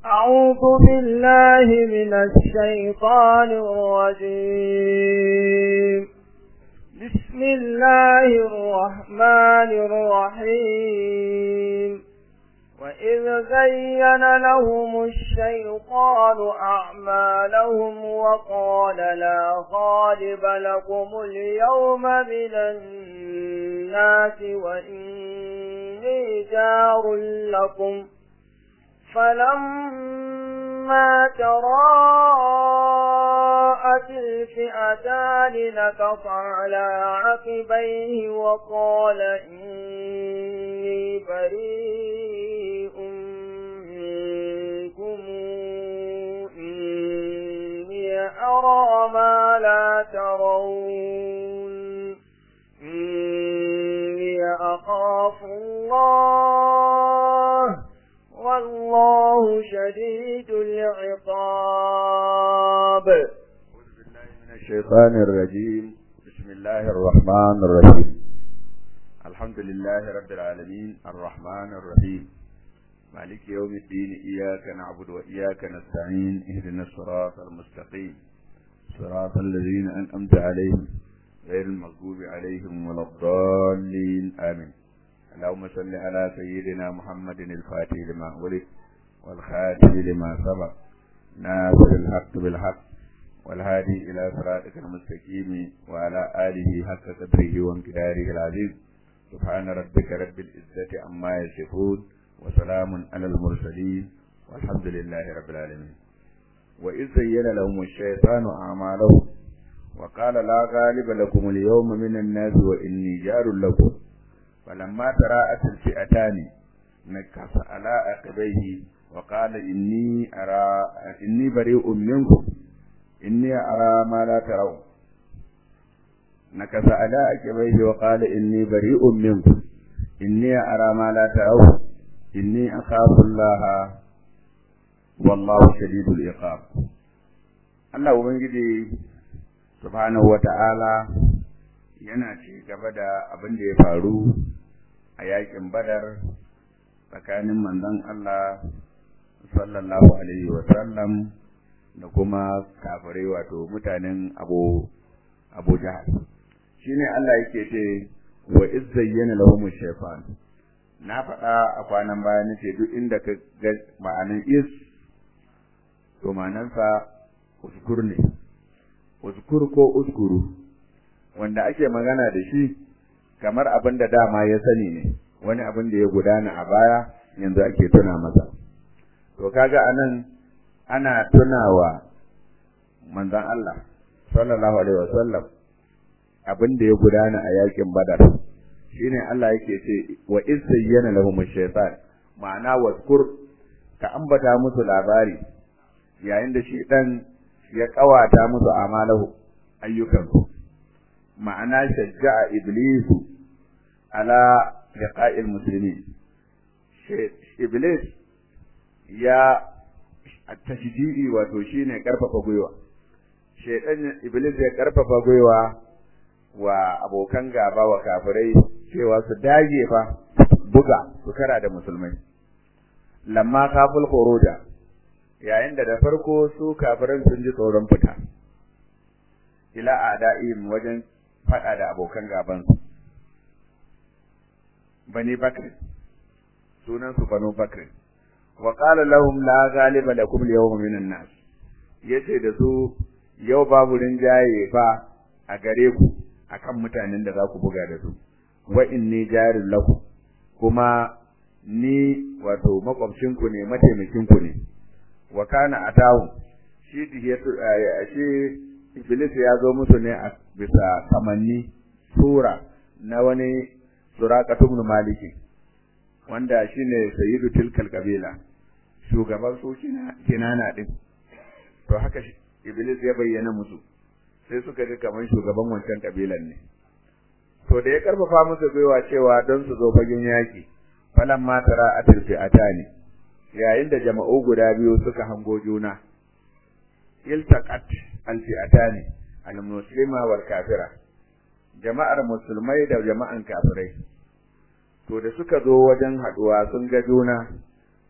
أعوذ بالله من الشيطان الرجيم بسم الله الرحمن الرحيم وإذ زين لهم الشيطان أعمالهم وقال لا غالب لكم اليوم من الناس وإني جار لكم فلما تراءت الفئتان نكص على عقبيه وقال إني بريء منكم إني أرى ما لا ترون إني أخاف الله والله شديد العقاب أعوذ بالله من الشيطان الرجيم بسم الله الرحمن الرحيم الحمد لله رب العالمين الرحمن الرحيم مالك يوم الدين إياك نعبد وإياك نستعين اهدنا الصراط المستقيم صراط الذين أنأمت عليهم غير المغضوب عليهم ولا الضالين آمين اللهم صل على سيدنا محمد الفاتح لما ولد والخاتم لما سبق ناصر الحق بالحق والهادي إلى صراطك المستقيم وعلى آله حق قدره وامتداره العظيم سبحان ربك رب العزة عما يصفون وسلام على المرسلين والحمد لله رب العالمين وإذ زين لهم الشيطان أعمالهم وقال لا غالب لكم اليوم من الناس وإني جار لكم فلما تراءت الفئتان نكص على عقبيه وقال إني أرى إني بريء منكم إني أرى ما لا ترون نكص على عقبيه وقال إني بريء منكم إني أرى ما لا ترون إني أخاف الله والله شديد العقاب Allah Ubangiji subhanahu wa ta'ala yana ci gaba da abin da ya faru a yakin badar tsakanin manzon Allah sallallahu alaihi wa sallam da kuma kafirai wato mutanen abu abu jahal shine Allah yake ce wa iz zayyana lahum shaytan na faɗa a kwanan baya nace duk inda ka ga ma'anan is to ma'anansa uskur ne uskur ko uskuru wanda ake magana da shi kamar abin da dama ya sani ne wani abin da ya gudana a baya yanzu ake tuna masa to kaga anan ana tunawa manzon Allah sallallahu alaihi wasallam abin da ya gudana a yakin badar shine Allah yake ce wa iz zayyana lahum ash-shaytan ma'ana waskur ka ambata musu labari yayin da shi dan ya kawata musu amalahu ayyukansu ma'ana shajja'a iblisu ala liqa'il muslimin iblis ya tashji'i wato shine karfafa gwiwa shedan iblis ya karfafa gwiwa wa abokan gaba wa kafirai cewa su dage fa buga su kara da musulmai lamma kaful khuruja yayin da da farko su kafiran sun ji tsoron fita ila a'da'im wajen fada da abokan gaban su bani bakr sunan su banu bakr wa qala lahum la ghaliba lakum al-yawma minan nas yace da su yau babu rinjaye fa a gare ku akan mutanen da za ku buga da su wa inni jarin lakum kuma ni wato makwabcinku ne mataimakinku ne wa kana atahu shi shi iblis ya zo musu ne a bisa kamanni sura na wani suraqatu ibn maliki wanda shine sayyidu tilkal kabila shugaban su kinana din to haka iblis ya bayyana musu sai suka ga kaman shugaban wancan kabilan ne to da ya karfafa musu gwiwa cewa don su zo fagen yaki falamma tara atil fi'atani yayin da jama'u guda biyu suka hango juna iltaqat alfi'atani almuslima wal kafira jama'ar musulmai da jama'an kafirai to da suka zo wajen haduwa sun ga juna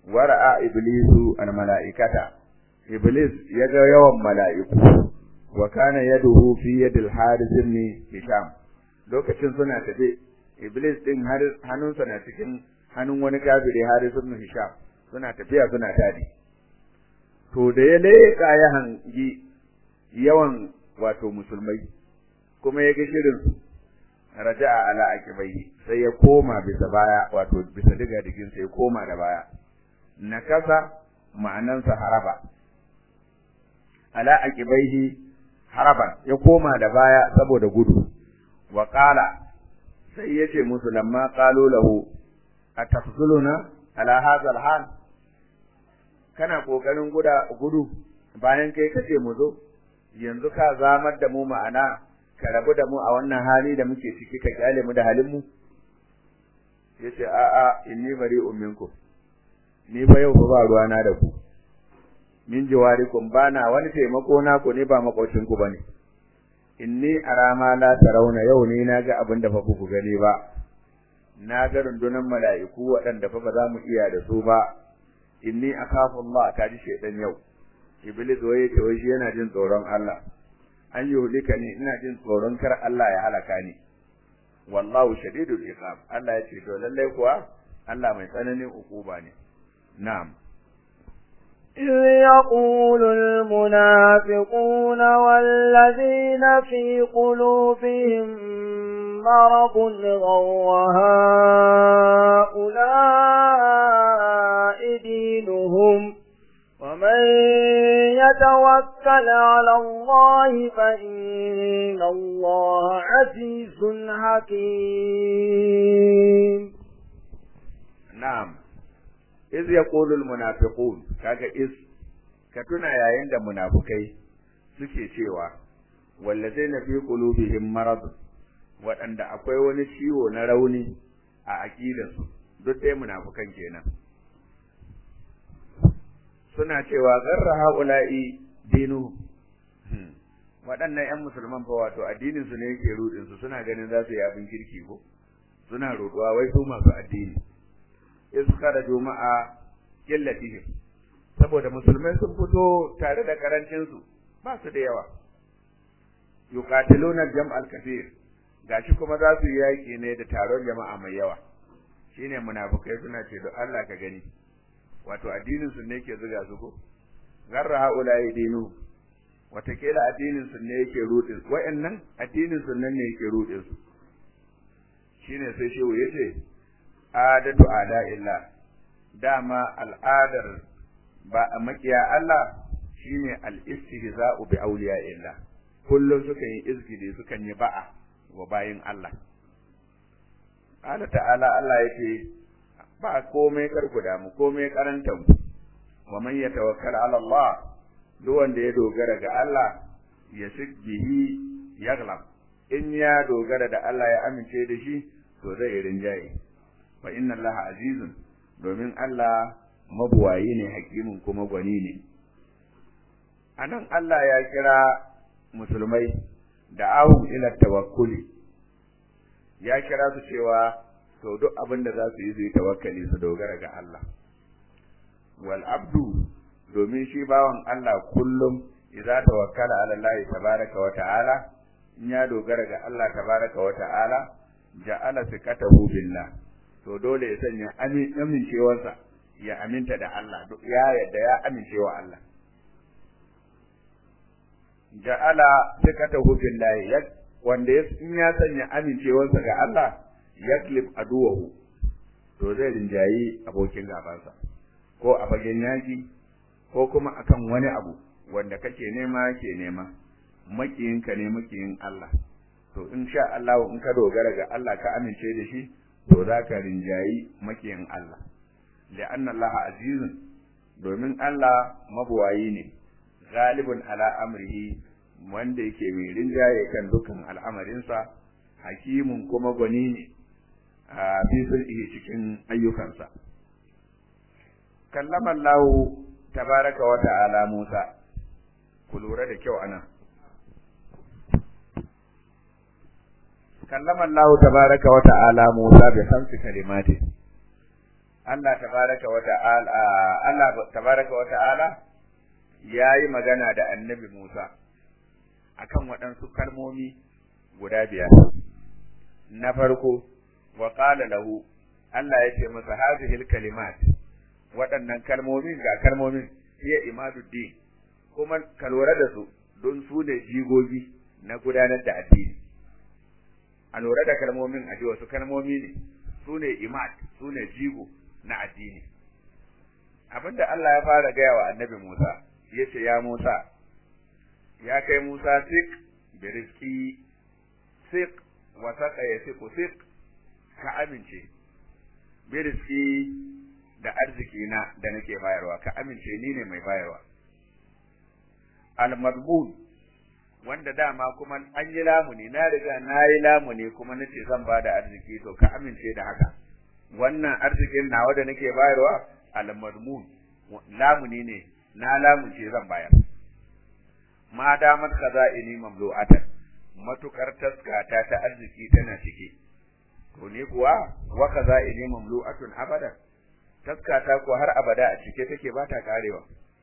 wara'a iblisu al mala'ikata iblis ya ga yawan mala'iku wa kana yaduhu fi yadil haris ibn hisham lokacin suna tafe iblis din hannunsa na cikin hannun wani kafiri haris ibn hisham suna tafiya suna tadi to da ya leƙa ya hangi yawan wato musulmai kuma ya ga shirin su raja'a ala aqibai sai ya koma bisa baya wato bisa diga digin sai ya koma da baya nakasa ma'anansa haraba ala aqibaihi haraban ya koma da baya saboda gudu wa qala sai yace musu lamma qalu lahu atafzuluna ala hadha alhal kana kokarin guda gudu bayan kai kace mu zo yanzu ka zamar da mu ma'ana ka rabu da mu a wannan hali da muke ciki ka kyale mu da halin mu yace a a inni bari'un minkum ni fa yau ba ruwana da ku min jawarikum bana wani taimako na ku ne ba makocin ku bane inni arama la tarawna yau ne naga abin da fa ku gani ba na ga rundunan mala'iku waɗanda fa ba za mu iya da su ba inni akhafu Allah ta ji shedan yau iblis waye ce wai shi yana jin tsoron Allah an yi hulika ne ina jin tsoron kar Allah ya halaka ni wallahu shadidul iqab Allah ya ce to lallai kuwa Allah mai tsananin ukuba ne na'am إذ يقول المنافقون والذين في قلوبهم مرض غر هؤلاء دينهم ومن يتوكل على الله فإن الله عزيز حكيم na'am iz yaqulul munafiqun kaga iz ka tuna yayin da munafukai suke cewa wallazina fi qulubihim marad waɗanda akwai wani ciwo na rauni a aqidarsu duk dai munafukan kenan suna cewa garra haula'i dinu waɗannan ƴan musulman fa wato addinin su ne yake rudin su suna ganin za su yi abin kirki ko suna roduwa wai su masu addini iska da juma'a killatihim saboda musulmai sun fito tare da karancin su ba su da yawa yuqatiluna jam'al kathir gashi kuma za su yi yaki ne da taron jama'a mai yawa shine munafikai suna ce da Allah ka gani wato addinin su ne yake zuga su ko garra haula dinu watakila addinin su ne yake rudin wayannan addinin su nan ne yake rudin su shine sai shehu yace adatu ada illa dama al'adar ba a makiya Allah shine al-istihza'u bi awliya illa kullum sukan yi izgidi sukan yi ba'a wa bayin Allah Allah ta'ala Allah yake ba komai karku da mu komai karantan mu wa man yatawakkal ala Allah duk wanda ya dogara ga Allah ya bihi yaglab in ya dogara da Allah ya amince da shi to zai rinjaye fa inna allaha azizun domin Allah mabuwayi ne hakimin kuma gwani ne anan Allah ya kira musulmai da ahum ila tawakkuli ya kira su cewa to duk abin da za su yi su yi tawakkali su dogara ga Allah wal abdu domin shi bawan Allah kullum idza tawakkala ala Allah tabaraka wa ta'ala in ya dogara ga Allah tabaraka wa ta'ala ja'ala thiqatahu billah to dole ya sanya amincewarsa ya aminta da Allah ya yadda ya amincewa Allah ja'ala thiqatahu billahi wanda in ya sanya amincewarsa ga Allah yaklib aduwahu to zai rinjayi abokin gabansa ko a fagen yaki ko kuma akan wani abu wanda kake nema ke nema makiyinka ne makiyin Allah to in sha Allah in ka dogara ga Allah ka amince da shi to za ka rinjayi makiyin Allah li'anna Allah azizun domin Allah mabuwayi ne galibun ala amrihi wanda yake mai rinjaye kan dukkan al'amarinsa hakimun kuma gwani ne a fi cikin ayyukansa kallama Allah tabaraka wa ta'ala Musa ku lura da kyau anan kallama Allah tabaraka wa ta'ala Musa bi khamsi kalimati Allah tabaraka wa ta'ala Allah tabaraka wa ta'ala yayi magana da Annabi Musa akan waɗansu kalmomi guda biyar na farko wa qala lahu Allah ya ce masa hadhihi kalimat waɗannan kalmomin ga kalmomin iya imaduddin kuma ka lura da su don su ne jigogi na gudanar da addini a lura da kalmomin a ji wasu kalmomi ne su ne imad su ne jigo na addini abinda Allah ya fara gaya wa annabi Musa ya ce ya Musa ya kai Musa sik bi rizki sik wa saka ya siku sik ka amince bi rizki da arziki na da nake bayarwa ka amince ni ne mai bayarwa al-madbun wanda dama kuma an yi lamuni na riga na yi lamuni kuma nace zan ba da arziki to ka amince da haka wannan arzikin nawa da nake bayarwa al-madmun lamuni ne na lamunce zan bayar ma damat khaza'ini mamlu'atan matukar taskata ta arziki tana ciki to ni kuwa wa khaza'ini mamlu'atun abada taskata ko har abada a cike take ba ta karewa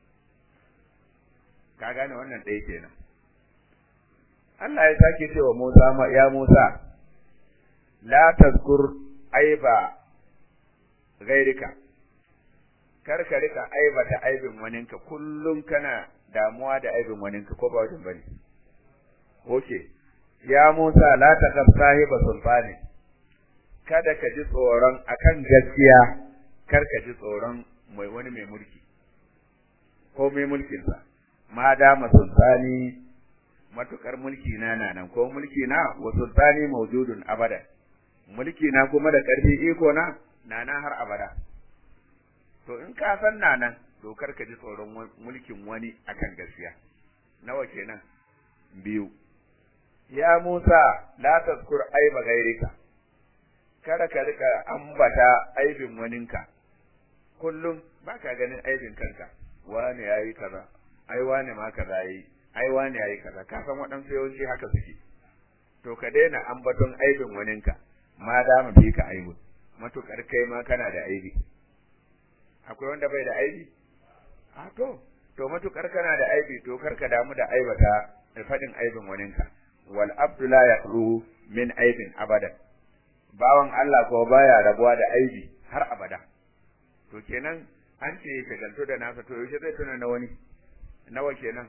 ka gane wannan ɗaya kenan Allah ya sake cewa Musa ya Musa la tazkur aiba gairika kar ka rika aibata aibin waninka kullum kana damuwa da aibin waninka ko ba wajen bane okay ya Musa la taqab sahiba sultani kada ka ji tsoron akan gaskiya kar ka ji tsoron mai wani mai mulki ko mai mulkin sa ma dama sultani matukar mulki na na nan ko mulki na wa sultani mawjudun abada mulki na kuma da karfi iko na na nan har abada to in ka san na nan to kar ka ji tsoron mulkin wani akan gaskiya nawa kenan biyu ya Musa la tazkur aiba gairika kada ka rika ambata aibin waninka kullum baka ganin aibin kanka wani yayi kaza ai wani ma kaza yayi ai wani yayi kaza ka san waɗansu yawanci haka suke to ka daina ambaton aibin waninka ma da mu fi ka aibu matukar kai ma kana da aibi akwai wanda bai da aibi a to to matukar kana da aibi to kar ka damu da aibata da faɗin aibin waninka wal abdu la yaqru min aibin abada bawan Allah ko baya rabuwa da aibi har abada to kenan an ce ya shagaltu da nasa to yaushe zai tuna na wani nawa kenan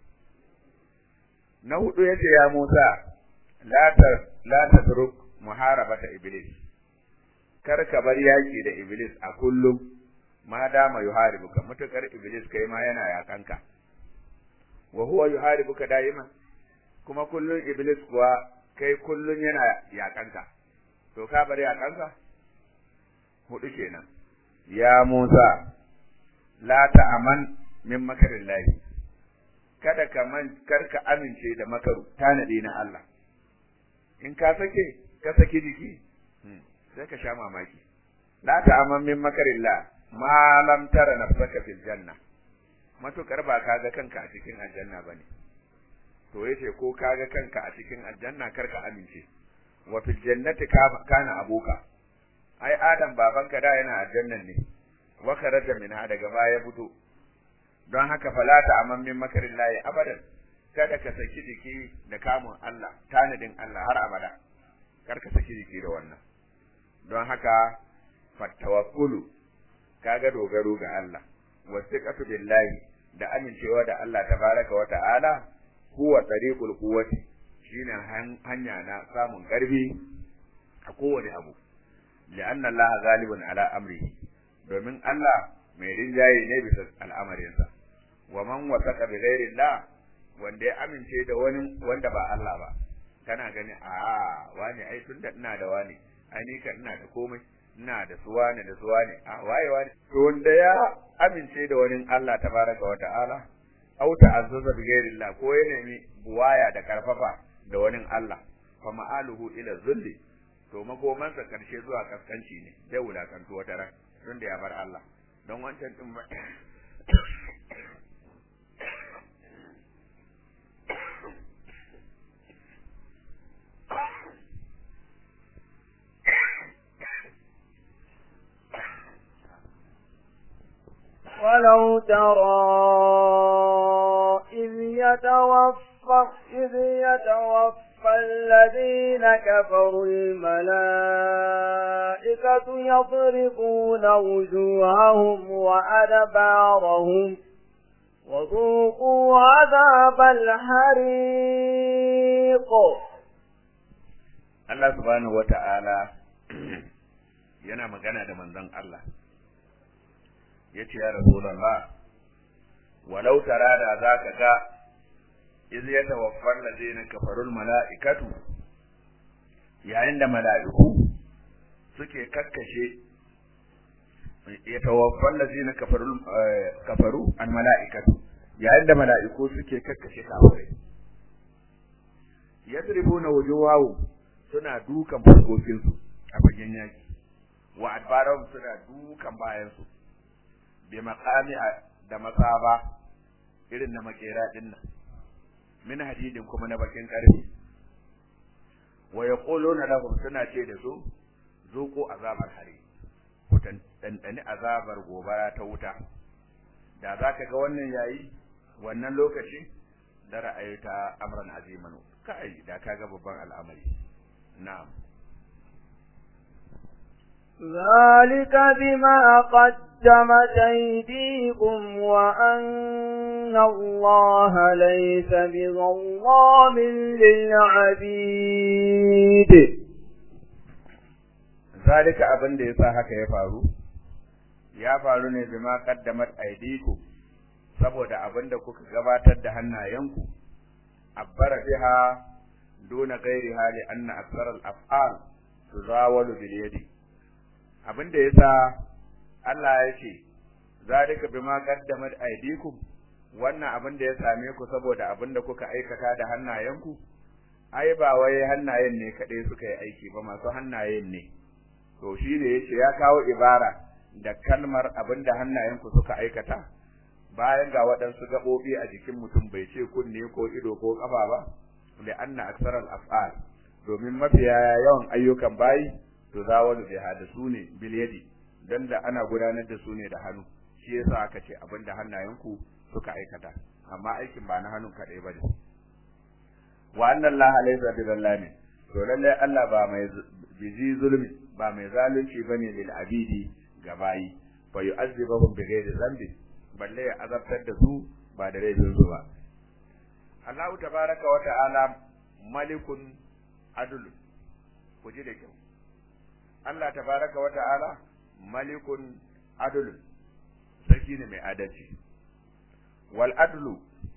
na hudu yace ya Musa la ta la tatruk muharabata iblis kar ka bar yaki da iblis a kullum ma dama yuharibuka mutakar iblis kai ma yana yakanka wa huwa yuharibuka daima kuma kullun iblis kuwa kai kullun yana yakanka to ka bar yakanka hudu kenan ya Musa la ta'aman min makarillahi kada ka man karka amince da makaru tanadi na Allah in ka sake ka saki jiki sai ka sha mamaki la ta'aman min makarillah ma lam tara nafsaka fil janna matukar ba ka ga kanka a cikin aljanna bane to yace ko ka ga kanka a cikin aljanna karka amince wa fil jannati kana abuka ai adam babanka da yana aljannan ne wa kharaja minha daga baya fito don haka fala ta amman min makarillahi abadan kada ka saki jiki da kamun Allah tanadin Allah har abada kar ka saki jiki da wannan don haka fattawakkulu kaga dogaro ga Allah wasiqatu billahi da amincewa da Allah tabaraka wa ta'ala huwa tariqul quwwati shine hanya na samun karfi a kowane abu li'anna Allah ghalibun ala amrihi domin Allah mai rinjaye ne bisa al'amarinsa wa man wasaqa bi ghairi Allah wanda ya amince da wani wanda ba Allah ba kana gani a wani ai tunda ina da wani ai ni kan ina da komai ina da suwa ne da suwa ne a waye wani to wanda ya amince da wani Allah tabaraka wa ta'ala au ta'azzaza bi ghairi Allah ko ya nemi buwaya da karfafa da wani Allah fa ma'aluhu ila zulli to makomansa karshe zuwa kaskanci ne zai wulakantu wata ran tun da ya bar Allah don wancan din ba ولو ترى إذ يتوفى إذ يتوفى الذين كفروا الملائكة يضربون وجوههم وأدبارهم وذوقوا عذاب الحريق Allah subhanahu wata'ala yana magana da manzon Allah ya ce ya Rasulallah walau tara da za ka ga iz ya tawaffar lazina kafarul mala'ikatu yayin da mala'iku suke kakkashe ya tawaffar lazina kafarul kafaru al mala'ikatu yayin da mala'iku suke kakkashe kafirai yadribuna wujuhahum suna dukan fuskokinsu a fagen yaki wa adbarahum suna dukan bayansu bi maqami da masaba irin na makera din nan min hadidin kuma na bakin karfi wa yaquluna lahum suna ce da su zuqu azabar hari ku dandani azabar gobara ta wuta da zaka ga wannan yayi wannan lokaci da ra'ayta amran aziman kai da kaga babban al'amari na'am ذلك بما قدمت أيديكم وأن الله ليس بظلام للعبيد ذلك abin da yasa haka ya faru ya faru ne bima qaddamat aydikum saboda abin da kuka gabatar da hannayenku abbara biha duna ghairiha li anna akthar al-af'al tuzawalu bil yadi abin da yasa Allah ya ce zalika bima qaddamat aydikum wannan abin da ya same ku saboda abin da kuka aikata da hannayenku ai ba wai hannayen ne kadai suka yi aiki ba masu hannayen ne to shine yace ya kawo ibara da kalmar abin da hannayenku suka aikata bayan ga waɗansu gaɓoɓi a jikin mutum bai ce kunne ko ido ko ƙafa ba li anna aksaral af'al domin mafiya yawan ayyukan bayi to zawalu biha da su ne bil yadi dan da ana gudanar da su ne da hannu shi yasa aka ce abin da hannayenku suka aikata amma aikin ba na hannun kadai bane wa anna allaha laysa bi zallami to lalle Allah ba mai bizi zulmi ba mai zalunci bane lil abidi ga bayi fa yu'azzibuhum bi ghairi dhanbi balle ya azabtar da su ba da laifin su ba Allahu tabaraka wa ta'ala malikun adl ku ji da kyau Allah tabaraka wa ta'ala malikun adl sarki ne mai adalci wal adlu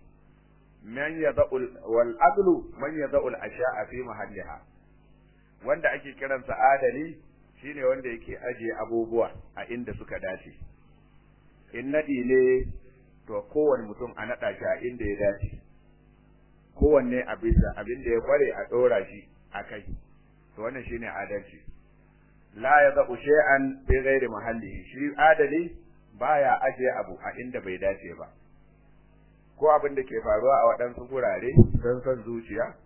man yada'u wal adlu man yada'u al asha'a fi mahalliha wanda ake kiransa adali shine wanda yake ajiye abubuwa a inda suka dace in nadi ne to kowane mutum a nada shi a inda ya dace kowanne a bisa abin da ya kware a dora shi a kai to wannan shine adalci la yada'u shay'an bi ghairi mahallihi shi adali baya ajiye abu a inda bai dace ba ko abin da ke faruwa a waɗansu gurare don son zuciya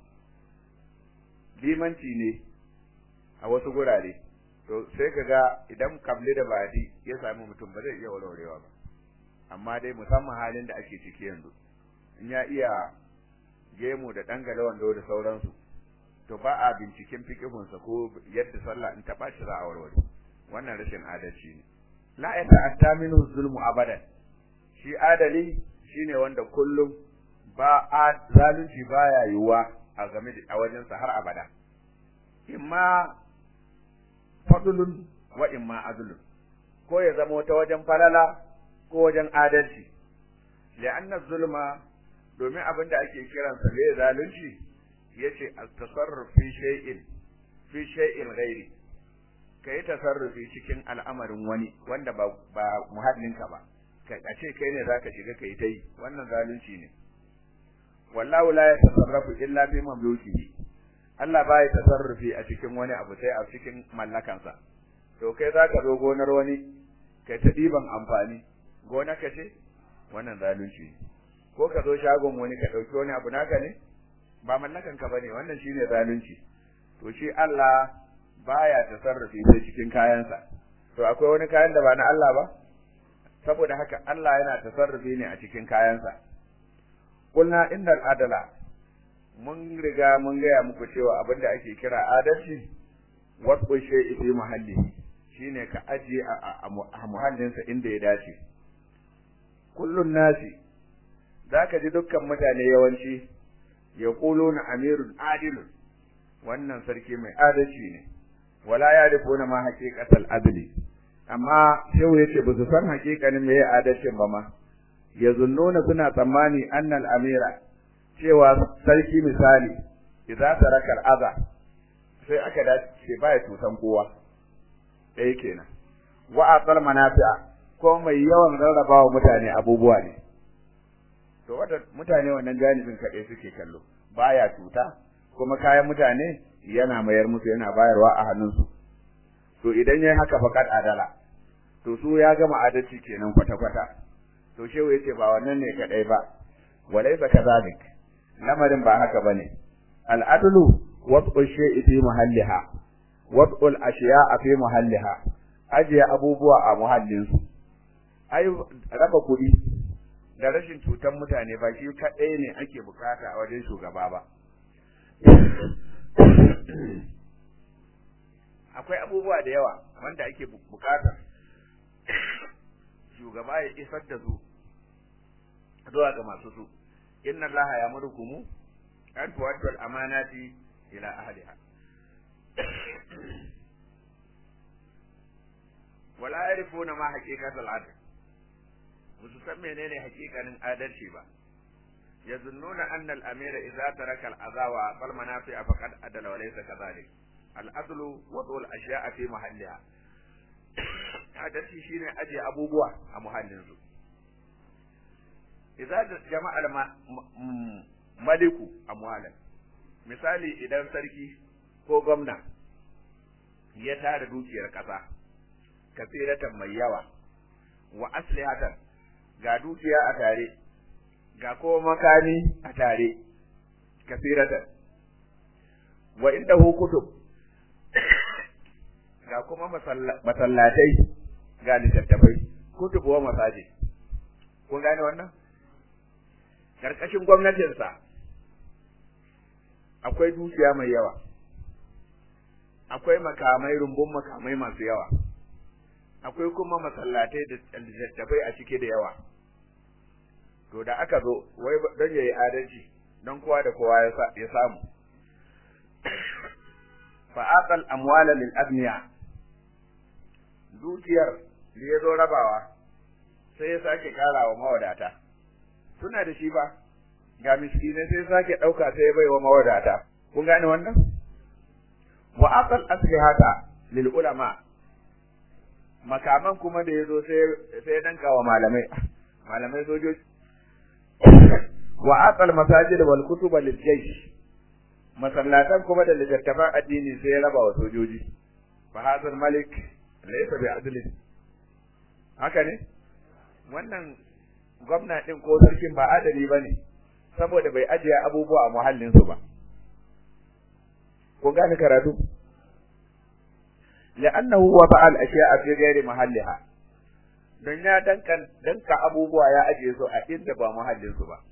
limanci ne a wasu gurare to sai ka ga idan kabli da badi ya sami mutum ba zai iya warwarewa ba amma dai musamman halin da ake ciki yanzu in ya iya gemu da dangale wando da sauransu to ba a binciken fikihunsa ko yadda sallah in ta ɓaci za a warware wannan rashin adalci ne la ya ta'atta minhu zulmu abadan shi adali shine wanda kullum ba a zalunci baya yiwuwa a game da a wajensa har abada imma fadlun wa imma adlun ko ya zama ta wajen falala ko wajen adalci li'anna zulma domin abin da ake kiransa ne zalunci yace at-tasarruf fi shay'in fi shay'in ghairi kai tasarrufi cikin al'amarin wani wanda ba ba muhallinka ba ka ce kai ne zaka shiga kai tai wannan zalunci ne wallahu la yatasarrafu illa bi mamlukihi Allah ba ya tasarrufi a cikin wani abu sai a cikin mallakansa to kai zaka zo gonar wani kai ta diban amfani gona ka ce wannan zalunci ne ko ka zo shagon wani ka dauki wani abu naka ne ba mallakan ka bane wannan shine zalunci to shi Allah baya tasarrufi sai cikin kayansa to akwai wani kayan da ba na Allah ba saboda haka Allah yana tasarrufi ne a cikin kayansa kulna innal adala mun riga mun gaya muku cewa abinda ake kira adalci wasu shay'i fi mahallihi shine ka ajiye a muhallinsa inda ya dace kullun nasi zaka ji dukkan mutane yawanci yaquluna amirun adilun wannan sarki mai adalci ne wala yarifuna ma haqiqatal adli amma shehu yace ba su san haƙiƙanin me adalcin ba ma yazunnuna suna tsammani annal amira cewa sarki misali idza taraka al'aza sai aka dace baya tutan kowa ɗaya kenan wa aqal manafi'a ko mai yawan rarrabawa mutane abubuwa ne to wata mutane wannan janibin kaɗai suke kallo baya tuta kuma kayan mutane yana mayar musu yana bayarwa a hannunsu to idan yayi haka fakat adala to su ya gama adalci kenan kwata kwata to shehu yace ba wannan ne kadai ba walaysa kadhalik lamarin ba haka bane al-adlu wad'u shay'i fi mahalliha wad'u al-ashya'a fi mahalliha ajiye abubuwa a muhallinsu ai raba kuɗi da rashin cutar mutane ba shi kaɗai ne ake bukata a wajen shugaba ba akwai abubuwa da yawa wanda ake bukata shugaba ya isar da su zuwa ga masu su inna allaha ya murkumu an tuwaddu al-amanati ila ahliha wala yarifuna ma haqiqatul adl musu san menene haqiqanin adalci ba yazunnuna anna al-amira idza taraka al-adha wa aqal manafi'a faqad adala wa laysa kadhalik al-adlu wadu al-ashya'a fi mahalliha adalci shine aje abubuwa a muhallin su idza jama'a maliku amwalan misali idan sarki ko gwamna ya tara dukiyar kasa kasiratan mai yawa wa aslihatan ga dukiya a tare ga kuma makami a tare kasiratan wa indahu kutub ga kuma masallatai ga littattafai kutub wa masajid kun gane wannan karkashin gwamnatinsa akwai dukiya mai yawa akwai makamai rumbun makamai masu yawa akwai kuma masallatai da littattafai a cike da yawa to da aka zo wai don yayi adalci don kowa da kowa ya samu fa aqal amwala lil abniya dukiyar da ya zo rabawa sai ya sake karawa mawadata suna da shi ba ga miskinai sai sake dauka sai ya baiwa mawadata kun gane wannan wa aqal aslihata lil ulama makaman kuma da ya zo sai ya danka wa malamai malamai sojoji wa aqal masajid wal kutub lil jaysh masallatan kuma da littattafan addini sai ya raba wa sojoji fa hadal malik laysa bi adli haka ne wannan gwamna din ko sarkin ba adali bane saboda bai ajiye abubuwa a muhallin su ba ko gane karatu لأنه وضع الأشياء في غير محلها don ya dankan danka abubuwa ya ajiye su a inda ba muhallin su ba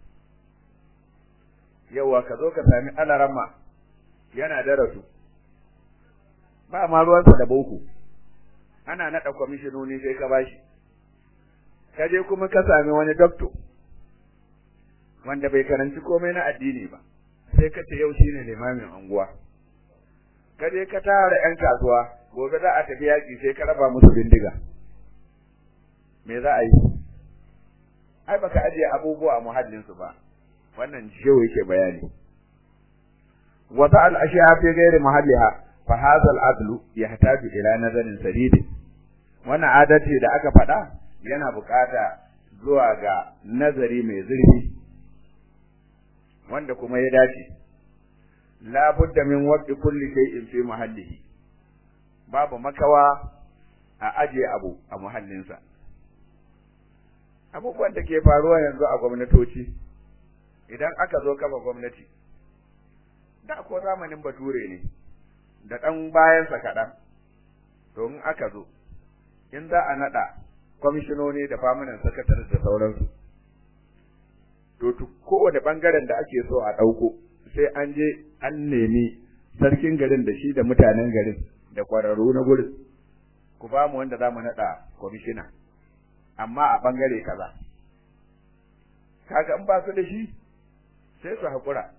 yawa ka zo ka sami alarama yana darasu ba ma ruwansa da boko ana naɗa kwamishinoni sai ka bashi ka je kuma ka sami wani dokto wanda bai karanci komai na addini ba sai ka ce yau shine limamin anguwa ka je ka tara yan kasuwa gobe za a tafi yaƙi sai ka raba musu bindiga me za a yi ai baka ajiye abubuwa a muhallin su ba wannan shehu yake bayani wa ta'al ashiya fi ghairi mahalliha fa hadha al-adlu yahtaju ila nazarin sadid wannan adalci da aka faɗa yana bukata zuwa ga nazari mai zurfi wanda kuma ya dace la budda min waqti kulli shay'in fi mahallihi babu makawa a aje abu a muhallinsa abubuwan da ke faruwa yanzu a gwamnatoci idan aka zo kafa gwamnati da ko zamanin bature ne da ɗan bayansa kaɗan to in aka zo in za a naɗa kwamishinoni da famanan sakatar da sauransu to kowane bangaren da ake so a ɗauko sai an je an nemi sarkin garin da shi da mutanen garin da kwararru na gurin ku ba mu wanda za mu naɗa kwamishina amma a bangare kaza kaga in ba su da shi sai su haƙura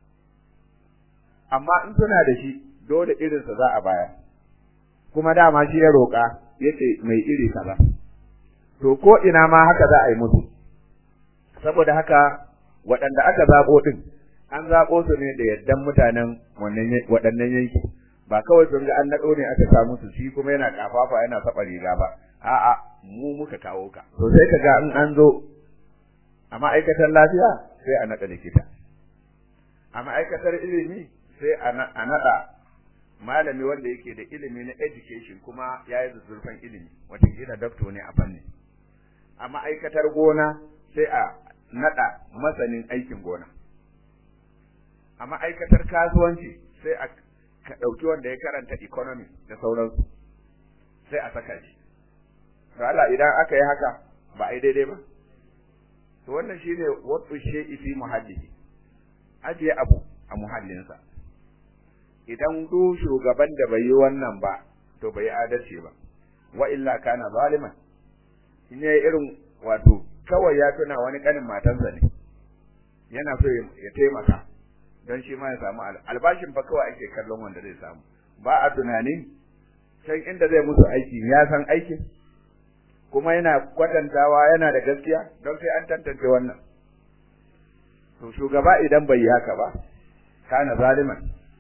amma in suna da shi dole irinsa za a bayar kuma dama shi ya roƙa yace mai iri kaza to ko ina ma haka za a yi musu saboda haka waɗanda aka zaɓo ɗin an zaɓo su ne da yaddan mutanen waɗannan yanki ba kawai sun ga an naɗo ne aka samu su shi kuma yana kafafa yana saba riga ba a'a mu muka kawo ka to sai ka ga in an zo a ma'aikatar lafiya sai a naɗa likita a ma'aikatar ilimi sai a naɗa malami wanda yake da ilimi na education kuma ya yi zurfan ilimi watakila doctor ne a fanni a ma'aikatar gona sai a naɗa masanin aikin gona a ma'aikatar kasuwanci sai a ka ɗauki wanda ya karanta economy da sauransu sai a saka shi to Allah idan aka yi haka ba a yi daidai ba to wannan shine wasu shay'i fi muhallihi ajiye abu a muhallinsa idan du shugaban da bai yi wannan ba to bai yi adalci ba wa illa kana zaliman in yayi irin wato kawai ya tuna wani kanin matansa ne yana so ya taimaka don shi ma ya samu albashin fa kawai ake kallon wanda zai samu ba a tunanin can inda zai musu aiki ya san aikin kuma yana kwatantawa yana da gaskiya don sai an tantance wannan to shugaba idan bai yi haka ba kana zaliman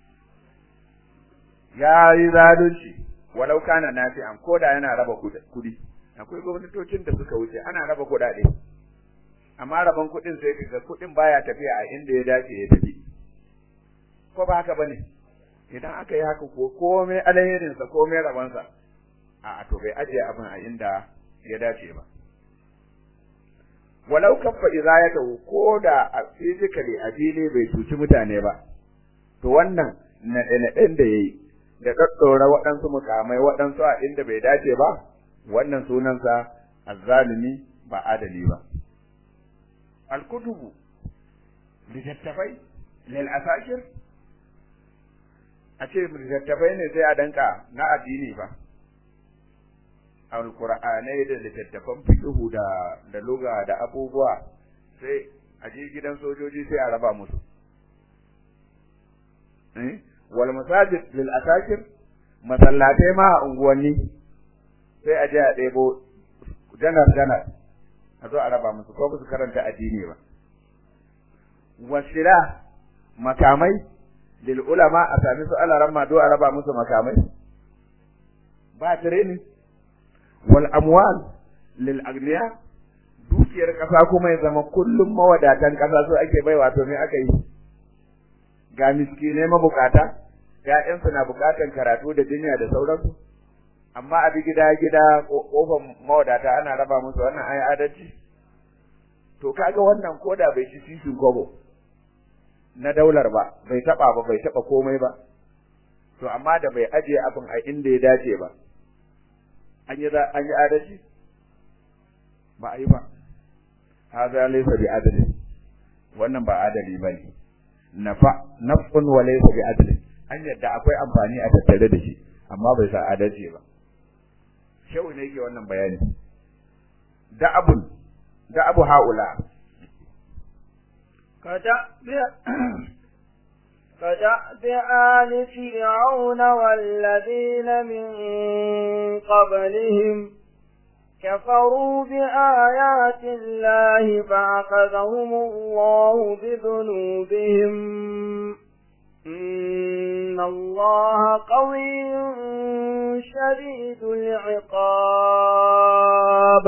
ya yi zalunci walau kana nafi'an ko da yana raba kudi akwai gwamnatocin da suka wuce ana raba kuɗaɗe amma raban kuɗin sai kaga kuɗin baya tafiya a inda ya dace ya tafi ko ba haka bane idan aka yi haka ko komai alherin sa komai raban sa a to bai ajiye abin a inda ya dace ba walau kaffa izayatahu ko da a physically a fili bai cuci mutane ba to wannan naɗe-naɗen da yayi da ɗaɗɗora waɗansu mukamai waɗansu a inda bai dace ba wannan sunansa azzalimi ba adali ba alkutubu littattafai lil asakir a ce littattafai ne sai a danka na addini ba alqur'anai da littattafan fiqhu da da lugha da abubuwa sai a je gidan sojoji sai a raba musu eh wal masajid lil asakir masallatai ma a unguwanni sai a je a ɗebo janar janar a zo a raba musu ko su karanta addini ba wasila makamai lil ulama a sami su alaran ma do a raba musu makamai ba training wal amwal lil agniya dukiyar kasa kuma ya zama kullum mawadatan kasa so ake bai wato me aka yi ga miskinai mabukata ƴaƴansu na bukatan karatu da jinya da sauransu amma a bi gida gida kofar mawadata ana raba musu wannan ayi adalci to kaga wannan koda bai ci sisin kobo na daular ba bai taba ba bai taba komai ba to amma da bai ajiye abin a inda ya dace ba an yi an yi adalci ba a yi ba hadha laysa bi adli wannan ba adali bane nafa nafsun wa laysa bi adli an yadda akwai amfani a tattare da shi amma bai sa adalci ba shehu ne yake wannan bayani da abun da abu haula كدأب آل فرعون والذين من قبلهم كفروا بآيات الله فأخذهم الله بذنوبهم إن الله قوي شديد العقاب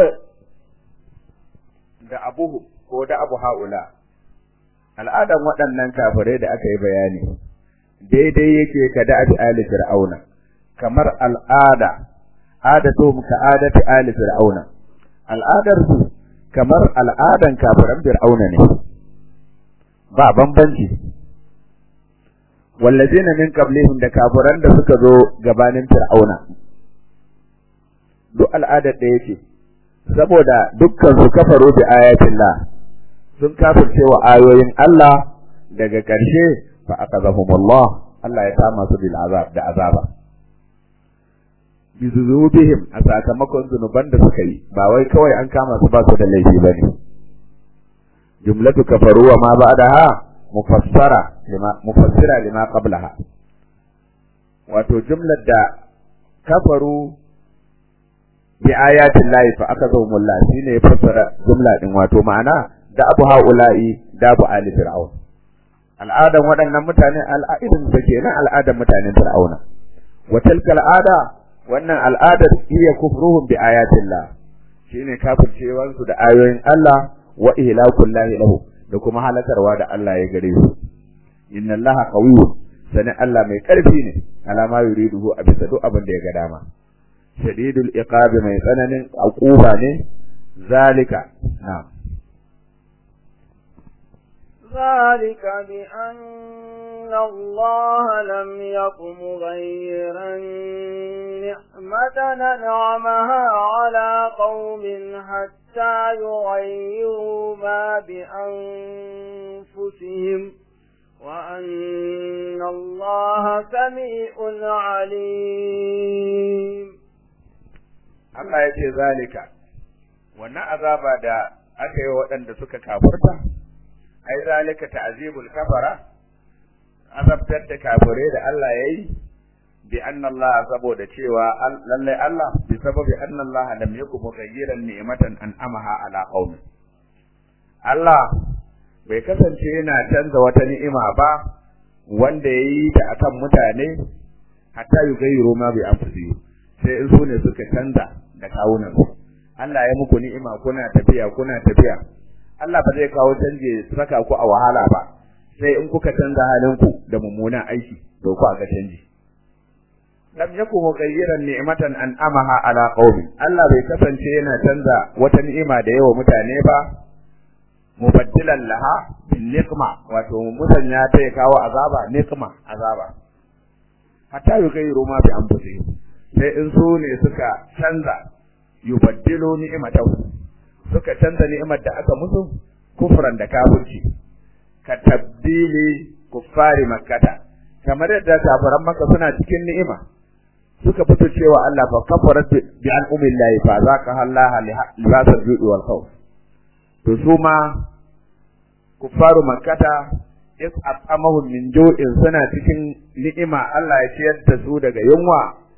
da abuhu ko da abu haula al'adan waɗannan kafirai da aka yi bayani daidai yake ka da abi ali fir'auna kamar al'ada adatu ka adati ali fir'auna al'adar su kamar al'adan kafiran fir'auna ne ba bambanci wallazina min qablihim da kafiran da suka zo gabanin fir'auna duk al'adar da yake saboda dukkan su kafaru bi ayatillah sun kafirce wa ayoyin Allah daga ƙarshe fa akazahumullah Allah ya kama su bil azab da azaba bi zunubihim a sakamakon zunuban da suka yi ba wai kawai an kama su ba su da laifi bane jumlatu kafaru wa ma ba'daha mufassara lima mufassira lima qablaha wato jumlar da kafaru bi ayatin lahi fa akazahumullah shine fassara jumla din wato ma'ana da abu haula'i da abu ali fir'aun al'adan waɗannan mutane al'adun da kenan al'adan mutanen fir'auna wa tilka al'ada wannan al'adar iya kufruhum bi ayatillah shine kafircewar su da ayoyin Allah wa ihlakul lahi lahu da kuma halakarwa da Allah ya gare su inna allaha qawiyyun sani Allah mai karfi ne alama yuriduhu a bisa duk abin da ya ga dama shadidul iqabi mai tsananin aquba ne zalika na'am ذلك بأن الله لم يكن مغيرا نعمة ننعمها على قوم حتى يغيروا ما بأنفسهم وأن الله سميع عليم Allah ya ce zalika wannan azaba da aka yi waɗanda suka kafurta ai zalika ta'zibul kafara azabtar da kafirai da Allah yayi bi anna Allah saboda cewa lalle Allah bi sababi anna Allah lam yakun mughayyiran ni'matan an'amaha ala qaumi Allah bai kasance yana canza wata ni'ima ba wanda yayi ta akan mutane hatta yugayyiru ma bi anfusihim sai in su ne suka canza da kawunan Allah ya muku ni'ima kuna tafiya kuna tafiya Allah ba zai kawo canje saka ku a wahala ba sai in kuka canza halinku da mummunan aiki to ku ga canji lam yakun mughayyiran ni'matan an'amaha ala qaumin Allah bai kasance yana canza wata ni'ima da yawa mutane ba mubaddilan laha bin niqma wato musanya ta ya kawo azaba niqma azaba hatta yughayyiru ma bi anfusihim sai in su ne suka canza yubaddilu ni'matahu suka canza ni'imar da aka musu kufran da kafirci ka tabdili kuffari makkata kamar yadda kafiran makka suna cikin ni'ima suka fito cewa Allah fa kafarat bi an umillahi fa zaka halaha libasal ju'i wal khawf to su ma kuffaru makkata is at'amahum min ju'in suna cikin ni'ima Allah ya ciyar da su daga yunwa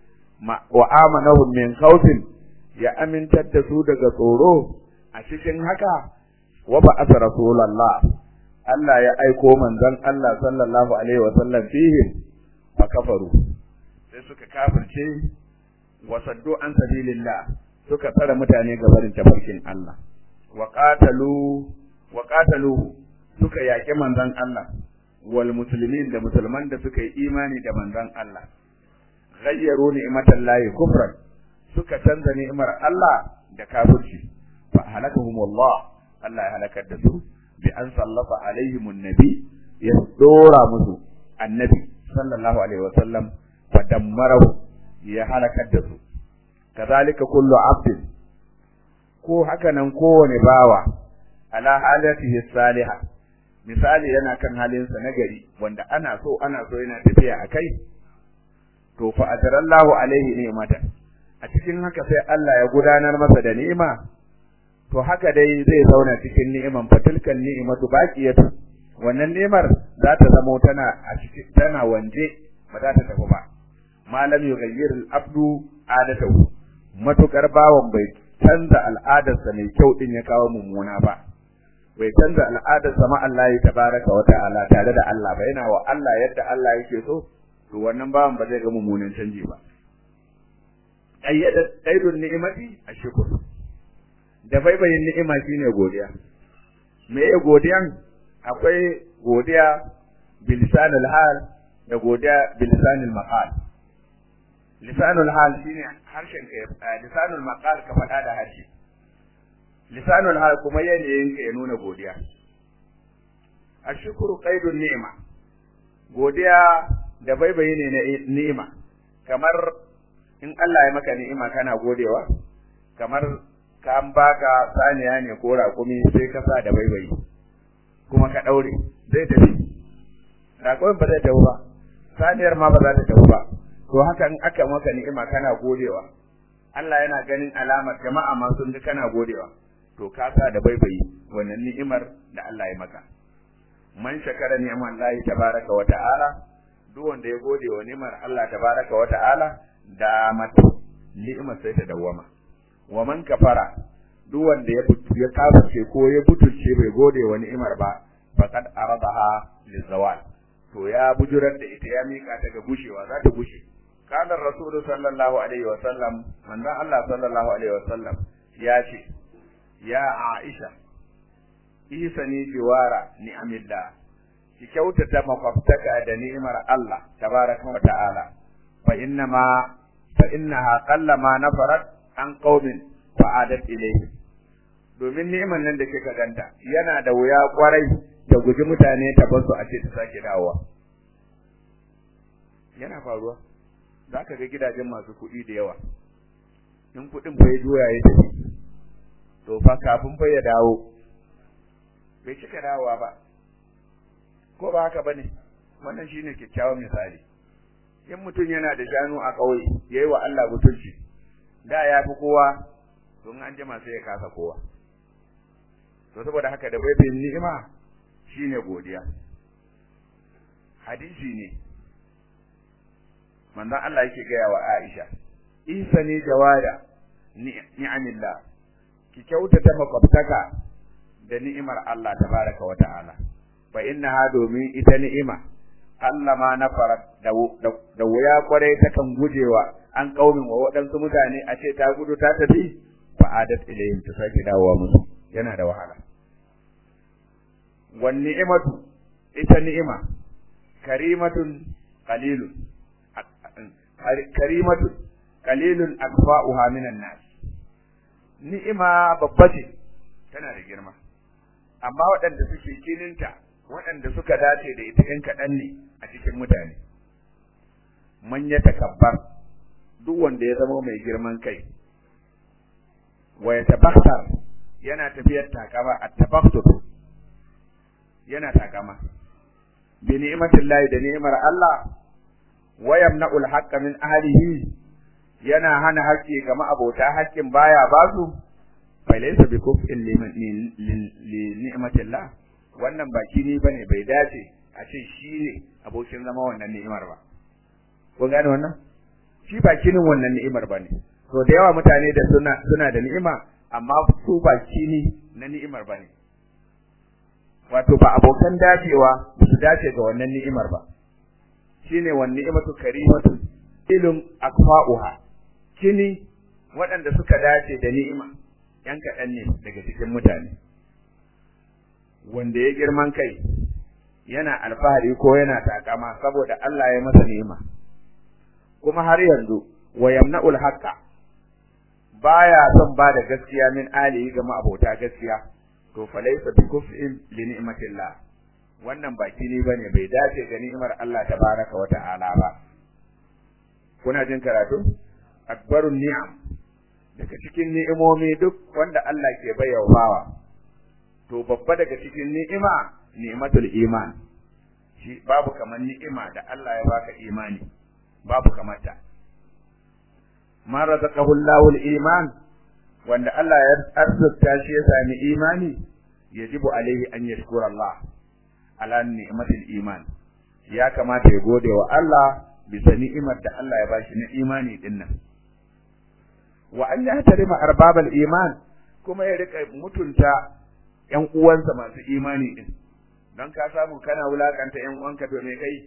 wa amanahum min khawfin ya amintar da su daga tsoro a cikin haka wa ba asa rasulullah Allah ya aiko manzon Allah sallallahu alaihi wa sallam fihi fa kafaru sai suka kafirce wa saddu an sabilillah suka tsara mutane ga barin tafarkin Allah wa qatalu wa qataluhu suka yaki manzon Allah wal muslimin da musulman da suka yi imani da manzon Allah ghayyaru ni'matallahi kufran suka canza ni'imar Allah da kafirci fa halakahum Allah Allah ya halakar da su bi an sallafa alaihim annabi ya dora musu annabi sallallahu alaihi wa sallam wa dammarahu ya halakar da su kazalika kullu abdin ko haka nan kowane bawa ala halatihi salihah misali yana kan halinsa na gari wanda ana so ana so yana tafiya akai to fa ajarallahu alaihi ni'matan a cikin haka sai Allah ya gudanar masa da ni'ima to haka dai zai zauna cikin ni'iman fatilkan ni'imatu baqiyatu wannan ni'imar za ta zamo tana a cikin tana wanje ba za ta tafi ba malam yughayyir al-abdu adatahu matukar bawan bai canza al'adarsa mai kyau din ya kawo mummuna ba bai canza al'adarsa ma Allah ya tabaraka wa ta'ala tare da Allah ba yana wa Allah yadda Allah yake so to wannan bawan ba zai ga mummunan canji ba ayyada qaidun ni'imati ashkur da baibayin ni'ima shine godiya me ya godiyan akwai godiya bilisanul hal da godiya bilisanul maqal lisanul hal shine harshen ka lisanul maqal ka faɗa da harshe lisanul hal kuma yanayin ka ya nuna godiya ashkuru qaidun ni'ima godiya da baibayi ne na ni'ima kamar in Allah ya maka ni'ima kana godewa kamar ka an baka saniya ne ko raƙumi sai ka sa da baibayi kuma ka ɗaure zai tafi raƙumin ba zai tafi ba saniyar ma ba za ta tafi ba to haka in aka maka ni'ima kana godewa Allah yana ganin alamar jama'a ma sun ga kana godewa to ka sa da baibayi wannan ni'imar da Allah ya maka man shakara ni'man Allah tabaraka wa ta'ala duk wanda ya gode wa ni'mar Allah tabaraka wa ta'ala da mata ni'imar sai ta dawwama wa man kafara duk wanda ya ya kafirce ko ya butulce bai gode wa ni'imar ba faqad aradaha lizawal to ya bujurar da ita ya mika ta ga gushewa za ta gushe kana rasulu sallallahu alaihi wa sallam manzon Allah sallallahu alaihi wa sallam ya ce ya Aisha isani jiwara ni'amillah ki kyautata makwabtaka da ni'imar Allah tabaraka wa ta'ala fa inna ma fa innaha qallama nafarat an qaumin fa adat ilayhi domin ni'imar nan da kika ganta yana da wuya kwarai ta guji mutane ta basu a ce ta sake dawowa yana faruwa za ka ga gidajen masu kuɗi da yawa in kuɗin fa ya juya ya tafi to fa kafin fa ya dawo bai cika dawowa ba ko ba haka bane wannan shine kyakkyawan misali in mutum yana da shanu a ƙauye yayi wa Allah mutunci da ya fi kowa don an jima sai ya kasa kowa to saboda haka da bai ni'ima shine godiya hadisi ne manzon Allah yake gaya wa Aisha isa ne jawada ni'amillah ki kyautata makwabtaka da ni'imar Allah tabaraka wa ta'ala fa innaha domin ita ni'ima Allah ma na fara da wuya kwarai ta kan gujewa an kaumin wa waɗansu mutane a ce ta gudu ta tafi fa adat ilayhim ta sake dawowa musu yana da wahala wan ni'imatu ita ni'ima karimatun qalilun karimatun qalilun akfa'uha minan nas ni'ima babba ce tana da girma amma waɗanda suke kininta waɗanda suka dace da ita ɗin kaɗan ne a cikin mutane man ya takabbar duk wanda ya zama mai girman kai wa ya tabakhtar yana tafiyar takama a tabakhtur yana takama bi ni'matillahi da ni'mar Allah wa yamna'u al-haqqa min ahlihi yana hana haƙƙi ga ma'abota haƙƙin baya basu falaysa bi kuf'in li ni'matillah wannan baki ni bane bai dace a ce shi ne abokin zama wannan ni'imar ba kun gane wannan shi baki ni wannan ni'imar bane to da yawa mutane da suna suna da ni'ima amma su baki ni na ni'imar bane wato ba abokan dacewa su dace ga wannan ni'imar ba shine wannan ni'imatu karimatu ilum akfa'uha kini waɗanda suka dace da ni'ima ‘yan kaɗan ne daga cikin mutane, wanda ya girman kai yana alfahari ko yana takama saboda Allah ya masa ni'ima, kuma har yanzu wa yamna'ul haqqa baya son ba da gaskiya min alihi ga ma'abota gaskiya to falaysa bi kuf'in li ni'matillah wannan baki ne bane bai dace ga ni'imar Allah tabaraka wa ta'ala ba kuna jin karatu akbarun ni'am daga cikin ni'imomi duk wanda Allah ke bayyana bawa to babba daga cikin ni'ima ni'matul iman shi babu kamar ni'ima da Allah ya baka imani babu kamar ta man razaqahu Allahu al-iman wanda Allah ya arzuta shi ya sami imani yajibu alaihi an yashkura Allah ala ni'matil iman ya kamata ya gode wa Allah bisa ni'imar da Allah ya bashi na imani dinnan wa an yahtarima arbabal iman kuma ya rika mutunta ƴan uwansa masu imani din don ka samu kana wulakanta ƴan uwanka to me kai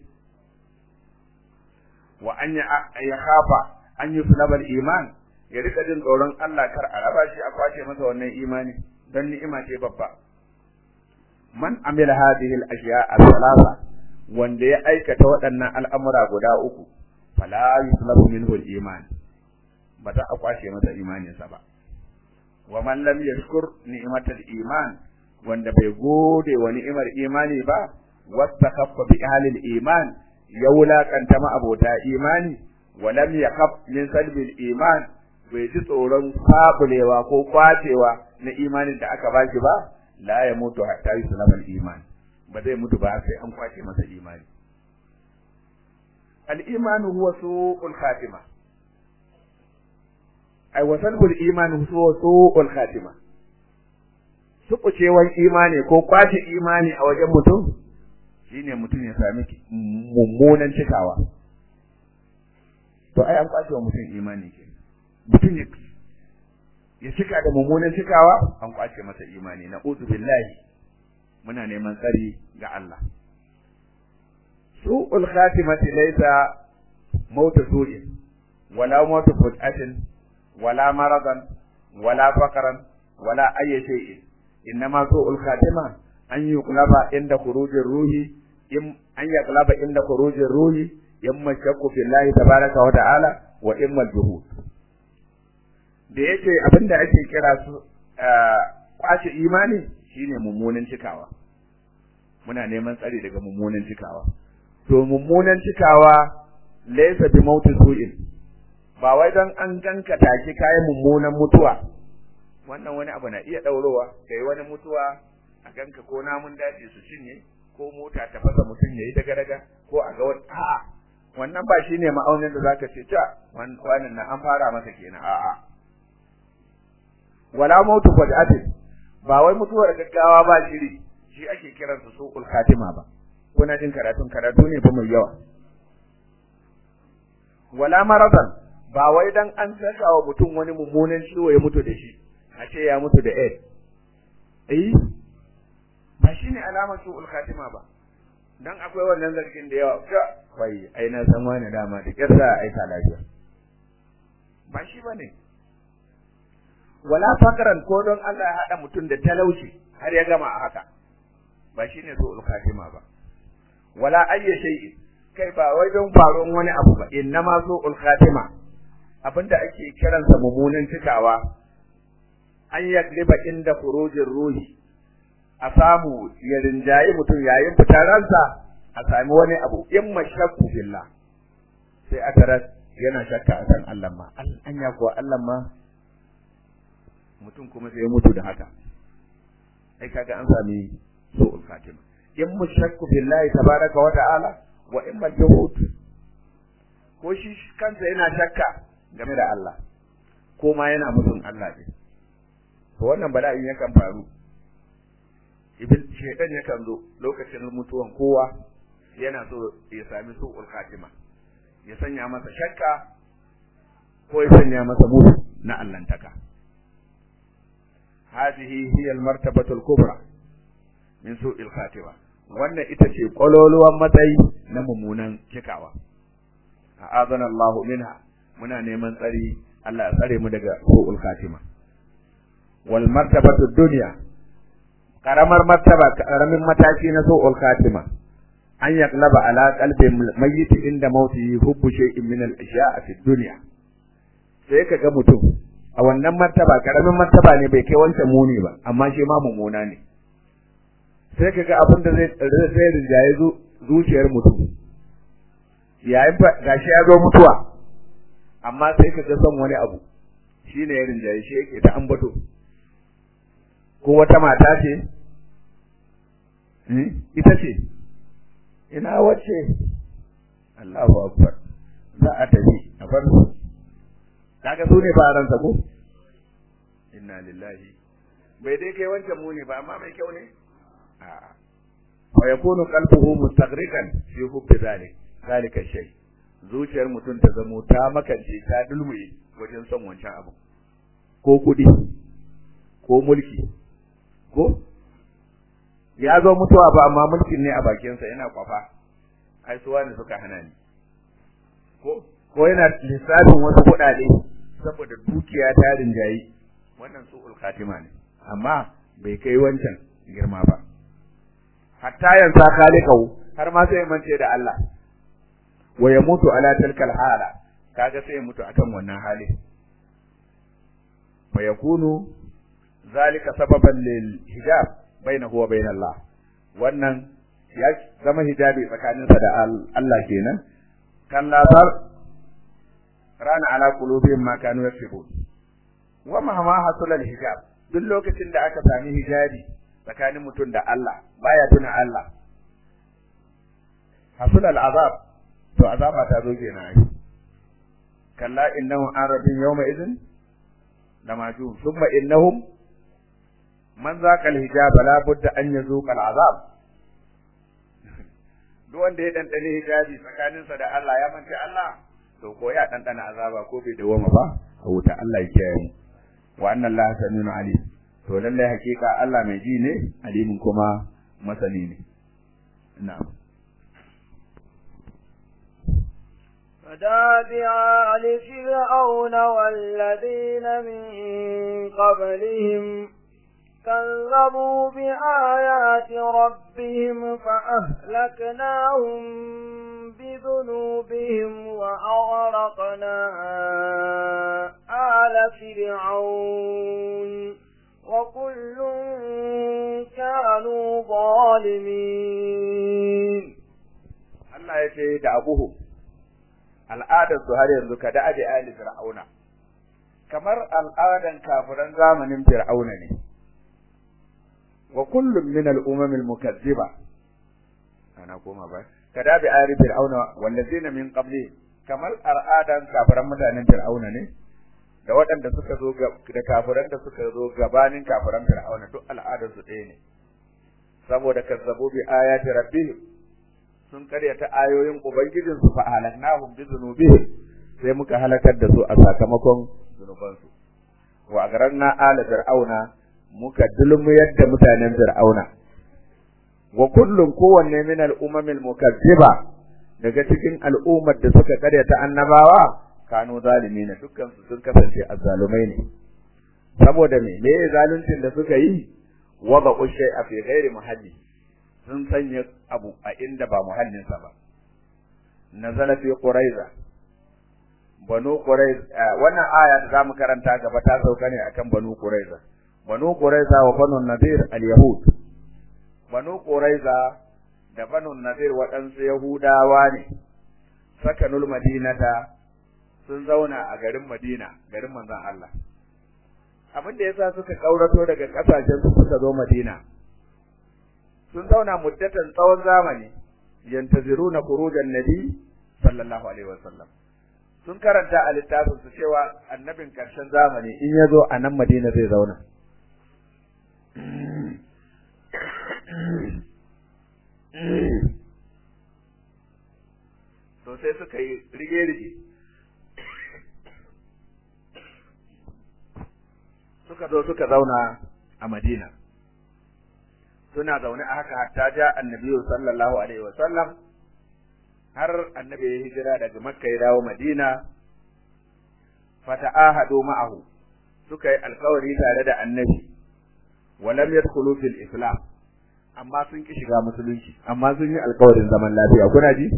wa an ya khafa an yuslabal iman ya rika jin tsoron Allah kar a raba shi a kwace masa wannan imani don ni'ima ce babba man amila hadhihi al-ashya al-thalatha wanda ya aikata waɗannan al'amura guda uku fala yuslabu minhu al-iman ba za a kwashe masa imaninsa ba wa man lam yashkur ni'matal iman wanda bai gode wa ni'imar imani ba wastakaffa bi ahli iman ya wulakanta ma abota imani wa lam yakhaf min salbil iman bai ji tsoron fabulewa ko kwacewa na imanin da aka ba shi ba la ya mutu hatta yuslama al-iman ba zai mutu ba sai an kwace masa imani al-iman huwa su'ul khatima ai wasalbul iman huwa su'ul khatima sukucewan imani ko kwace imani a wajen mutum shine mutum ya sami mummunan cikawa to ai an kwace wa mutum imani ke mutum ya ya cika da mummunan cikawa an kwace masa imani na uzu billahi muna neman tsari ga Allah su'ul khatimati laysa mautu su'in wala mautu futatin wala maradan wala faqran wala ayyi shay'in innama su'ul khatima an yuqlaba inda khurujir ruhi in an yaqlaba inda khurujir ruhi yamma shakku billahi tabaraka wa ta'ala wa imma juhud da yake abinda ake kira su kwace imani shine mummunan cikawa muna neman tsari daga mummunan cikawa to mummunan cikawa laysa bi mauti su'in ba wai dan an ganka take kayan mummunan mutuwa wannan wani abu na iya daurowa kai wani mutuwa a ganka ko namun daji su cinye ko mota ta fasa mutum yayi daga daga ko a ga wani a'a wannan ba shine ma'aunin da zaka ce ta wannan na an fara masa kenan a'a wala mautu fadatin ba wai mutuwar gaggawa ba shiri shi ake kiransa suqul khatima ba kuna jin karatun karatu ne fa mai yawa wala maradan ba wai dan an saka wa mutum wani mummunan ciwo ya mutu da shi a ce ya mutu da AIDS eh ba shine alamar suqul khatima ba dan akwai wannan zargin da yawa ka wai ai na san wani dama da kyar za a aika lafiya ba shi bane wala fakaran ko don Allah ya hada mutum da talauci har ya gama a haka ba shine su'ul khatima ba wala ayya shay'in kai ba wai don faruwan wani abu ba innama su'ul khatima abinda ake kiransa mummunan cikawa an yagliba inda khurujir ruhi a samu ya rinjayi mutum yayin fitar ransa a sami wani abu in mashakku billah sai a tarar yana shakka a kan Allah ma anya kuwa Allah ma mutum kuma sai ya mutu da haka ai kaga an sami su'ul khatima in mushakku billahi tabaraka wa ta'ala wa in majhud ko shi kansa yana shakka game da Allah ko ma yana mutun Allah ne to wannan bala'in yakan faru ibn shaytan yakan zo lokacin mutuwan kowa yana so ya sami su'ul khatima ya sanya masa shakka ko ya sanya masa mutu na allantaka هذه هي المرتبة الكبرى من سوء الخاتمة wannan ita ce ƙwaloluwan matsayi na mummunan cikawa a'adana Allah minha muna neman tsari Allah ya tsare mu daga su'ul khatima wal martabatu dunya karamar martaba karamin mataki na su'ul khatima an yaqlaba ala qalbi mayyit inda mautihi hubbu shay'in min al-ashya'i fi dunya sai kaga mutum a wannan martaba karamin martaba ne bai kai wancan muni ba amma shi ma mummuna ne sai kaga abin da zai zai rinjaye zuciyar mutum yayin gashi ya zo mutuwa amma sai kaga son wani abu shine ya rinjaye shi yake ta ambato ko wata mata ce ita ce ina wacce Allahu akbar za a tafi a bar su kaga su ne faransa ko inna lillahi bai dai kai wancan muni ba amma mai kyau ne a'a wa yakunu qalbuhu mustaghriqan fi hubbi zalik zalika shay zuciyar mutum ta zamo ta makance ta dulmuye wajen son wancan abu ko kudi ko mulki ko ya zo mutuwa ba amma mulkin ne a bakinsa yana kwafa ai suwa ne suka hana ni ko ko yana lissafin wasu kuɗaɗe saboda dukiya ta rinjayi wannan su'ul khatima ne amma bai kai wancan girma ba hatta yansa khaliqahu har ma sai mance da Allah wa ya mutu ala tilkal hala kaga sai ya mutu akan wannan hali fa yakunu zalika sababan lil hijab bainahu wa bain Allah wannan ya zama hijabi tsakaninsa da Allah kenan kan lazar rana ala qulubihim ma kanu yaksubun wa ma ma hasulal hijab duk lokacin da aka sami hijabi tsakanin mutum da Allah baya tuna Allah hasulal azab to azaba ta zo kenan ai kalla innahu an rabbin yawma idin lamajun thumma innahum man zaqa al-hijab la budda an yazuqa al-azab duk wanda ya dandane hijabi tsakaninsa da Allah ya manta Allah to ko ya dandana azaba ko bai dawoma ba a wuta Allah ya kiyaye mu wa anna Allah saminu alim to lalle hakika Allah mai ji ne alimin kuma masani ne na'am فدابع آل فرعون والذين من قبلهم كذبوا بآيات ربهم فأهلكناهم بذنوبهم وأغرقنا آل فرعون وكل كانوا ظالمين Allah ya ce da abuhu al'adar su har yanzu ka da abi ali fir'auna kamar al'adan kafiran zamanin fir'auna ne wa kullum min al-umam al-mukaththiba ana koma ba kada bi ali fir'auna wallazina min qabli kamar al'adan kafiran mutanen fir'auna ne da waɗanda suka zo da kafiran da suka zo gabanin kafiran fir'auna duk al'adar su ɗaya ne saboda kazzabu bi ayati rabbihim sun karyata ayoyin ubangijinsu fa halaknahum bi dhunubihim sai muka halakar da su a sakamakon zunubansu wa agaranna ala fir'auna muka dulmuyar da mutanen fir'auna wa kullum kowanne min al-umamil mukazziba daga cikin al'ummar da suka karyata annabawa kanu zalimina dukkan su sun kasance azzalumai ne saboda me me zaluncin da suka yi wada ushay a fi ghairi muhalli sun sanya abu a inda ba muhallinsa ba nazala fi quraiza banu quraiza wannan aya da zamu karanta gaba ta sauka ne akan banu quraiza banu quraiza wa banu nadir al yahud banu quraiza da banu nadir waɗansu yahudawa ne sakanul madinata sun zauna a garin madina garin manzon Allah abin da yasa suka kaurato daga kasashen su suka zo madina sun zauna muddatan tsawon zamani yantaziruna khurujan nabi sallallahu alaihi wasallam sun karanta a littafin su cewa annabin karshen zamani in ya zo a nan madina zai zauna to sai suka yi rige-rige suka zo suka zauna a madina suna zaune a haka hatta ja annabi sallallahu alaihi wa sallam har annabi ya hijira daga makka ya dawo madina fata'ahadu ma'ahu suka yi alkawari tare da annabi wa lam yadkhulu fil islam amma sun ki shiga musulunci amma sun yi alkawarin zaman lafiya kuna ji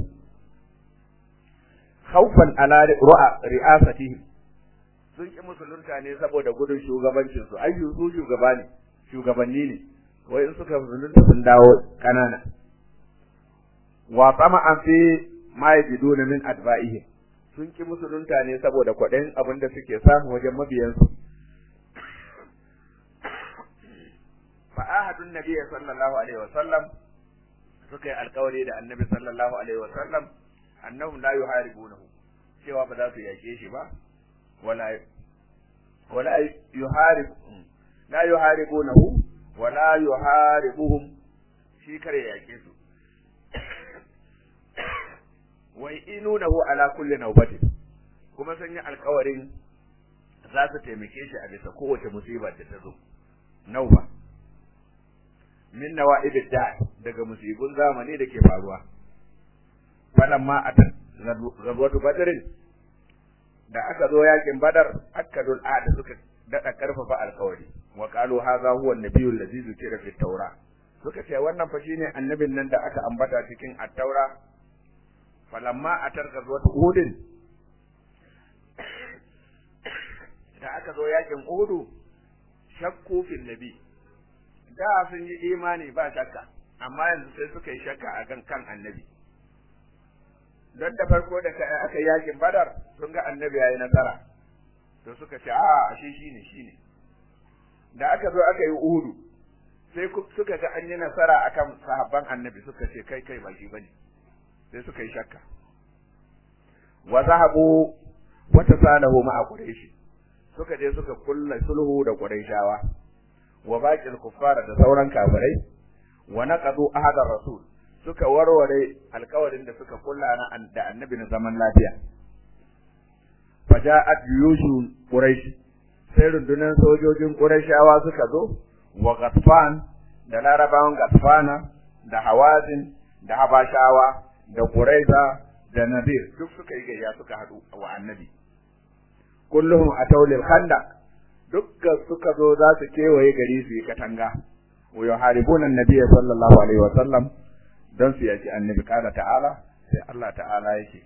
khawfan ala ru'a ri'asatihi sun ki musulunta ne saboda gudun shugabancin su ayyu su shugaba ne shugabanni ne wai in suka musulunta sun dawo kanana wa tsama an fi ma yajiduna min adba'ihi sun ki musulunta ne saboda kwaɗayin abin da suke samu wajen mabiyansu fa ahadun nabiy sallallahu alaihi wa sallam suka yi alkawari da annabi sallallahu alaihi wa sallam annahum la yuharibunahu cewa ba za su yake shi ba wala wala yuharib la yuharibunahu wala yuharibuhum shi kare yake su wai inunahu ala kulli nawbati kuma sun yi alkawarin za su taimake shi a bisa kowace musiba da ta zo nauba min nawa'ibid da daga musibun zamani da ke faruwa falamma atan zabwatu badrin da aka zo yakin badar akadul da suka dada karfafa alkawari wa qalu hadha huwa an-nabiyyu allazi zukira fi tawra suka ce wannan fa shine annabin nan da aka ambata cikin at-taura falamma atar gazwat uhud da aka zo yakin uhud shakku fil nabi da sun yi imani ba shakka amma yanzu sai suka yi shakka a kan kan annabi don da farko da aka yakin badar sun ga annabi yayi nasara to to suka ce a ashe shine shine da aka zo aka yi uhudu sai suka ga an yi nasara akan sahabban annabi suka ce kai kai ba shi bane sai suka yi shakka wa zahabu wa tasalahu ma'a quraish suka je suka kulla sulhu da quraishawa wa baqil kuffara da sauran kafirai wa naqadu ahadar rasul suka warware alkawarin da suka kulla na da annabi na zaman lafiya faja'at yushu quraish sai rundunar sojojin qurayshawa suka zo wa ghatfan da larabawan ghatfana da hawazin da habashawa da quraiza da nadir duk suka yi gayya suka hadu wa annabi kulluhum ataw lil khandaq dukkan suka zo za su kewaye gari su yi katanga wa yuharibuna annabiyya sallallahu alaihi wa sallam don su yaki annabi kala ta'ala sai Allah ta'ala yake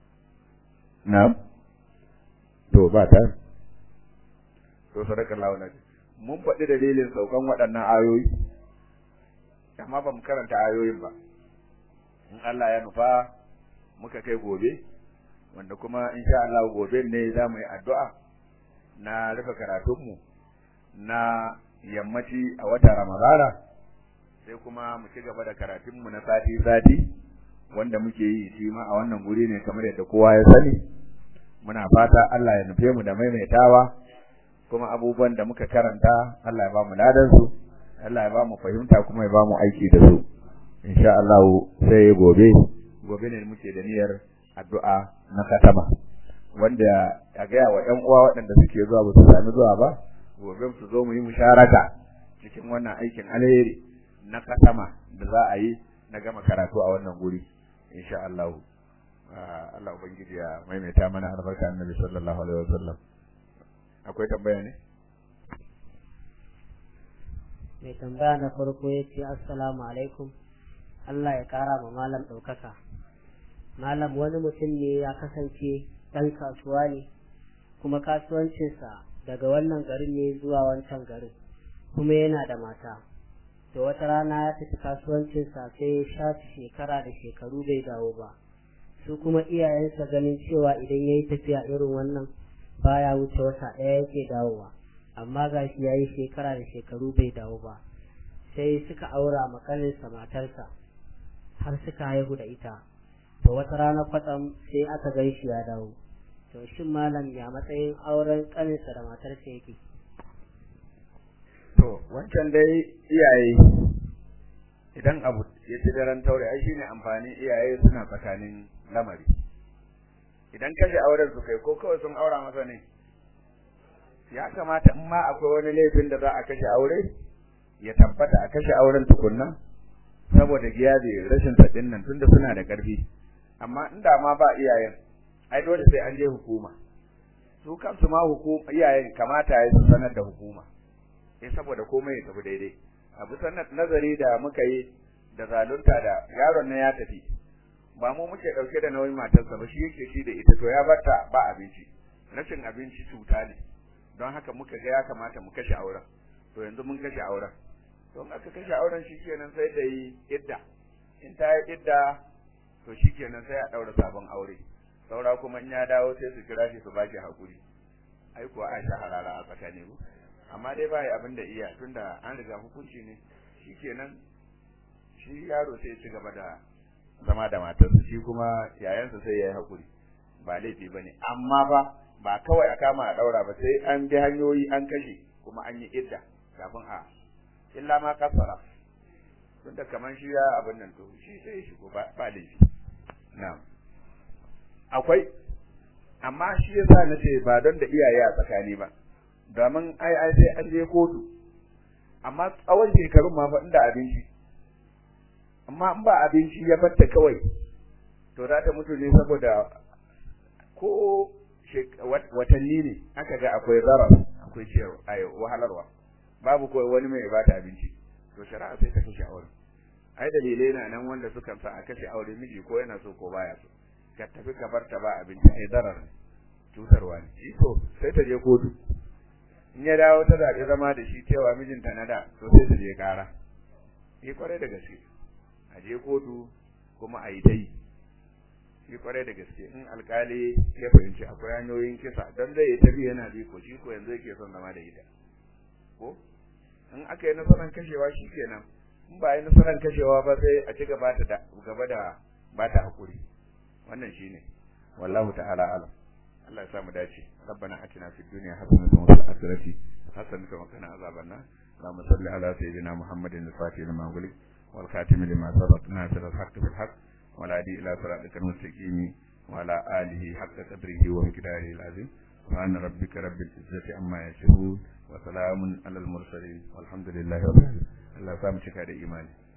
na'am to ba ta to sadaka Allah na mun faɗi dalilin saukan waɗannan ayoyi amma ba mu karanta ayoyin ba in Allah ya nufa muka kai gobe wanda kuma insha Allah gobe ne za mu yi addu'a na rufe karatunmu na yammaci a wata Ramadana sai kuma mu ci gaba da karatunmu na sati-sati wanda muke yi shi ma a wannan guri ne kamar yadda kowa ya sani muna fata Allah ya nufe mu da maimaitawa kuma abubuwan da muka karanta Allah ya ba mu ladan su Allah ya ba mu fahimta kuma ya ba mu aiki da su insha Allah sai gobe gobe ne muke da niyyar addu'a na katama wanda ya ga wa ƴan uwa waɗanda suke zuwa ba su sami zuwa ba gobe su zo mu yi musharaka cikin wannan aikin alheri na katama da za a yi na gama karatu a wannan guri insha Allah Allah ubangiji ya maimaita mana albarka annabi sallallahu alaihi wasallam akwai tambaya ne mai tambaya na farko ya ce assalamu alaikum Allah ya kara ma malam ɗaukaka malam wani mutum ne ya kasance ɗan kasuwa ne kuma kasuwancinsa daga wannan garin ne zuwa wancan garin kuma yana da mata da wata rana ya tafi kasuwancinsa sai ya shafi shekara da shekaru bai dawo ba su kuma iyayensa ganin cewa idan ya yi tafiya irin wannan baya wuce wata ɗaya yake dawowa amma ga shi ya yi shekara da shekaru bai dawo ba sai suka aura makaninsa matarsa har suka haihu da ita to wata rana kwatsam sai aka gan shi ya dawo to shin malam ya matsayin auren kaninsa da matarsa yake to wancan dai iyaye idan abu ya ci daren taure ai shine amfani iyaye suna tsakanin lamari idan kashe auren su kai ko kawai sun aura masa ne ya kamata in ma akwai wani laifin da za a kashe aure ya tabbata a kashe auren tukunna saboda giyabe rashin sadin nan tunda suna da karfi amma inda ma ba iyayen ai dole sai an je hukuma su kansu ma hukuma iyayen kamata ya su sanar da hukuma eh saboda komai ya tafi daidai abu sanar nazari da muka yi da zalunta da yaron nan ya tafi ba mu muke dauke da nauyin matarsa ba shi yake shi da ita to ya barta ba abinci rashin abinci cuta ne don haka muka ga ya kamata mu kashe auren to yanzu mun kashe auren to in aka kashe auren shikenan sai da yi idda in ta yi idda to shikenan sai a daura sabon aure saura kuma in ya dawo sai su kira shi su bashi hakuri ai kuwa a sha harara a tsakani ku amma dai bai abin da iya tunda an riga hukunci ne shikenan shi yaro sai ya ci gaba da zama da matarsa shi kuma yayansa sai ya yi hakuri ba laifi bane amma ba ba kawai a kama a daura ba sai an bi hanyoyi an kashe kuma an yi idda kafin a illa ma kasara tunda kaman shi ya abin nan to shi sai shi ko ba laifi na'am akwai amma shi yasa na ce ba don da iyaye a tsakani ba domin ai ai sai an je kotu amma tsawon shekarun ma fa inda abinci amma in ba abinci ya batta kawai to za ta mutu ne saboda ko watanni ne aka ga akwai zarar akwai ciyar ai wahalarwa babu kawai wani mai bata abinci to shari'a sai ta kashe aure ai dalilai na nan wanda suka sa a kashe aure miji ko yana so ko baya so ka tafi ka bar ta ba abinci ai zarar ne cutarwa ne shi to sai ta je kotu in ya dawo ta zaɓi zama da shi cewa mijinta na da to sai ta je ƙara yi kwarai da gaske a je kotu kuma a yi ta yi yi kwarai da gaske in alkali ya fahimci akwai hanyoyin kisa don zai ta bi yana bi ko shi ko yanzu yake son zama da ita ko in aka yi nasarar kashewa shi kenan in ba yi nasarar kashewa ba sai a ci gaba da gaba da ba ta hakuri wannan shine wallahu ta'ala alam Allah ya samu dace rabbana atina fid dunya hasanatan wa fil akhirati hasanatan wa qina azaban nar اللهم صل على سيدنا محمد الفاتح لما أغلق والخاتم لما سبق ناصر الحق بالحق والهادي إلى صراطك المستقيم وعلى آله حق قدره ومقداره العظيم سبحان ربك رب العزة عما يصفون وسلام على المرسلين والحمد لله رب العالمين الله سامحك على إيماني